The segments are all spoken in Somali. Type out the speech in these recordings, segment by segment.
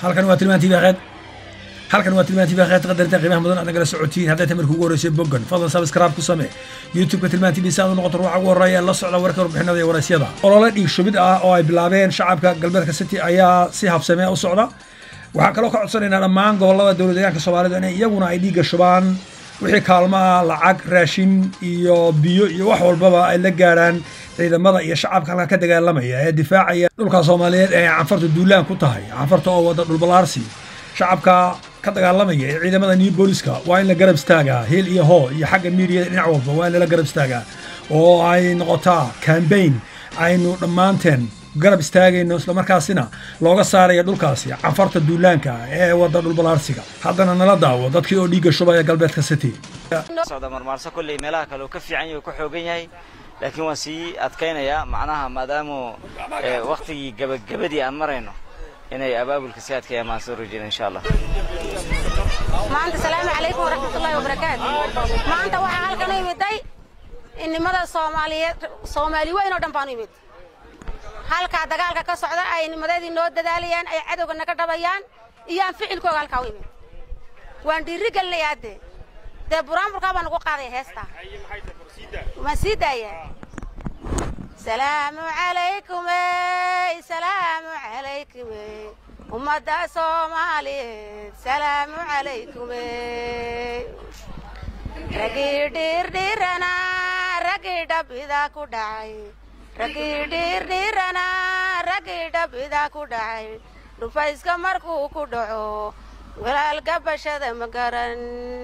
halkan waa tilmaan tv qeed halkan waa tilmaan tv qeed qadarta qiimaha mudan aad nagala socotiin hadday tamarka ugu horreysay boggan fadlan subscribe ku samee youtube-ka tilmaan tv si aad u noqoto ruuxa ugu horreeya la socda warka warbixinada iyo waraysyada olole dhiig shubid ah oo ay bilaabeen shacabka galbeedka city ayaa si habsamee u socda waxaa kaloo ka codsanaynaa dhammaan gobollada dowlad deegaanka soomaalida in iyaguna ay dhiigga shubaan wixii kaalmo ah lacag raashin iyo biyo iyo wax walbaba ay la gaarhaan ciidamada iyo shacabka halka ka dagaalamaya ee difaacaya dhulka soomaaliyeed ee canfarta duulaan ku tahay canfarta oo wada dhulbalaarsi shacabka ka dagaalamaya ee ciidamada new booliska waa in la garab istaagaa heel iyo hoo iyo xagga miidiyada dhinac walba waa in lala garab istaagaa oo ay noqotaa cambaign aynu dhammaanteen garab istaagayno islamarkaasina looga saaraya dhulkaasi canfarta duulaanka ee wada dhulbalaarsiga haddana nala daawo dadkii oo dhiigga shubaya galbeedka city socda marmaarso kolley meelaha kale uu ka fiican yahay uu ka xoogan yahay laakiin waan sii adkaynayaa macnaha maadaamu waktigii gabagabadii aan marayno inay abaabulka si adkayaan maan soo rojeyna insha allah maanta salaamu calaykum waraxmatullaahi wabarakaatu maanta waxaa halkan u imiday innimada soomaaliyeed soomaali weyn oo dhan baan u imid halkaa dagaalka ka socda ay nimadeedii noo dadaalayaan ay cadowga naga dhabayaan iyo aan ficilkooga halkaa u imid waan dhiiri gelinayaa dee dee buraanburkaa baan ugu qaadaya heestaa waan sii daaya salaamu calaykumey salaamu calaykumey ummadda soomaaliyeed salaamu calaykumey ragii dhiirdhiirana ragii dhabida ku dhacay ragii dhiirdhiirana ragii dhabida ku dhacay dhufayska markuu ku dhaco walaalka bashada ma garan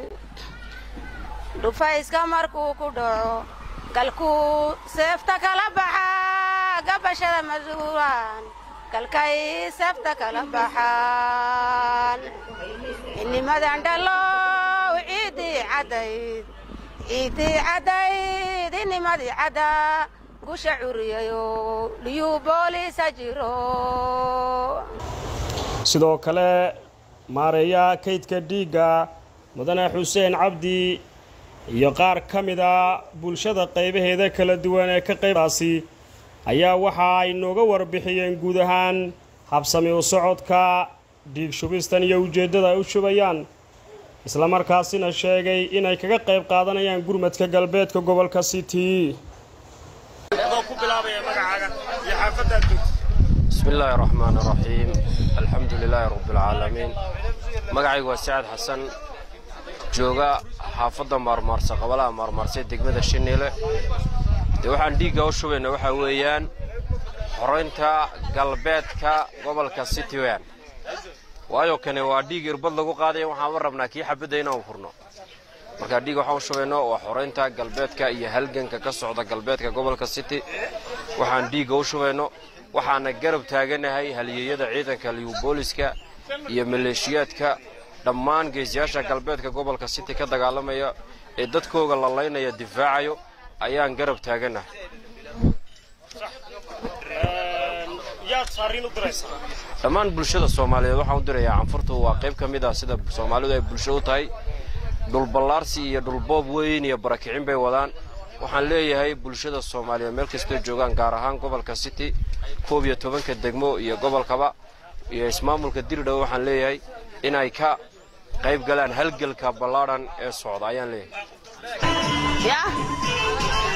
dhufayska markuu ku dhaco galkuu seefta kala baxaa gabashada masuulaan galkay seefta kala baxaan xinimadan dhalow ciiddii caddayd ciiddii caddayd inimadii caddaa gusha curiyayo liyuu booliisa jiro sidoo kale maareeyaha kaydka dhiigga mudane xuseen cabdi iyo qaar ka mid a bulshada qaybaheeda kala duwan ee ka qaybtaasi ayaa waxa ay nooga warbixiyeen guud ahaan habsami u socodka dhiig shubistan iyo ujeeddada ay u shubayaan islamarkaasina sheegay inay kaga qayb qaadanayaan gurmadka galbeedka gobolka city bismi illaahi raxmaan raxiim alxamdu lilaahi rabbialcaalamiin magacaygu waa sacad xasan jooga xaafadda maarmaarsa qabalaha maarmaarsa degmada shiniile dee waxaan dhiigga u shubayna waxaa weeyaan xoraynta galbeedka gobolka city wean waayo kane waa dhiig irbad lagu qaadaya waxaanba rabnaa kii xabadda inaan furno markaa dhiig waxaan u shubayno waa xoraynta galbeedka iyo halganka ka socda galbeedka gobolka city waxaan dhiigga u shubayno waxaana garab taaganahay halyeeyada ciidanka liyubooliska iyo maleeshiyaadka dhammaan geesiyaasha galbeedka gobolka city ka dagaalamaya ee dadkooga lalaynaya difaacayo ayaan garab taaganahay dhammaan bulshada soomaaliyeed waxaan u dirayaa canfurtu waa qayb ka mid ah sida soomaalidu ay bulsho u tahay dhulballaarsi iyo dhulboob weyn iyo barakicin bay wadaan waxaan leeyahay bulshada soomaaliyeed meel kastoo joogaan gaar ahaan gobolka city koob iyo tobanka degmo iyo gobolkaba iyo ismaamulka diridhow waxaan leeyahay inay ka qayb galaan halgelka ballaadhan ee socda ayaan leeyahay